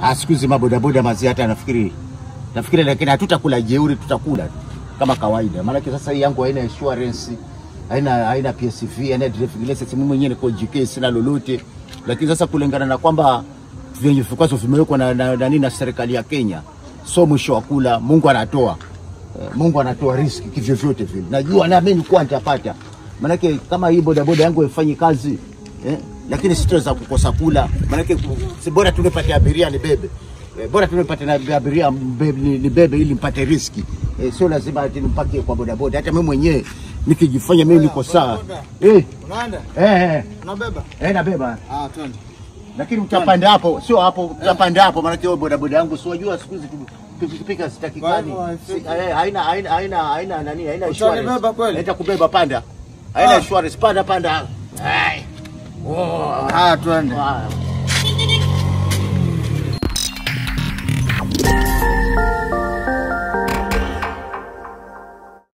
Ah, siku hizi mabodaboda mazee, hata nafikiri nafikiri, lakini hatutakula jeuri, tutakula tu kama kawaida. Maanake sasa hii yangu haina insurance, haina haina PSV, haina driving license. Mimi mwenyewe niko JK, sina lolote, lakini sasa kulingana na kwamba vyenye vikwazo vimewekwa na, na, na, na, na serikali ya Kenya, so mwisho wa kula Mungu anatoa Eh, Mungu anatoa riski kivyovyote vile. Najua naamini kuwa nitapata, maanake kama hii bodaboda yangu haifanyi kazi eh, lakini sitaweza kukosa kula, maanake ku- si bora tunipate abiria nibebe eh, bora tunipate na abiria mbe- ni- nibebe ili mpate riski eh, sio lazima ati nimpakie kwa bodaboda. Hata mimi mwenyewe nikijifanya mimi niko sawa eh, Unaenda? eh, eh, Unabeba? eh, nabeba Ah, twende. lakini utapanda hapo, sio hapo, utapanda hapo, maanake hiyo bodaboda yangu si wajua siku hizi tu- pikipiki hazitakikani, Kwa hivyo Si- haifiki. eh, haina haina haina haina nani, haina Utanibeba insurance. kweli? Naita kubeba panda, haina Ah. insurance, panda panda. Ai. Oh. Ah, twende. Ah.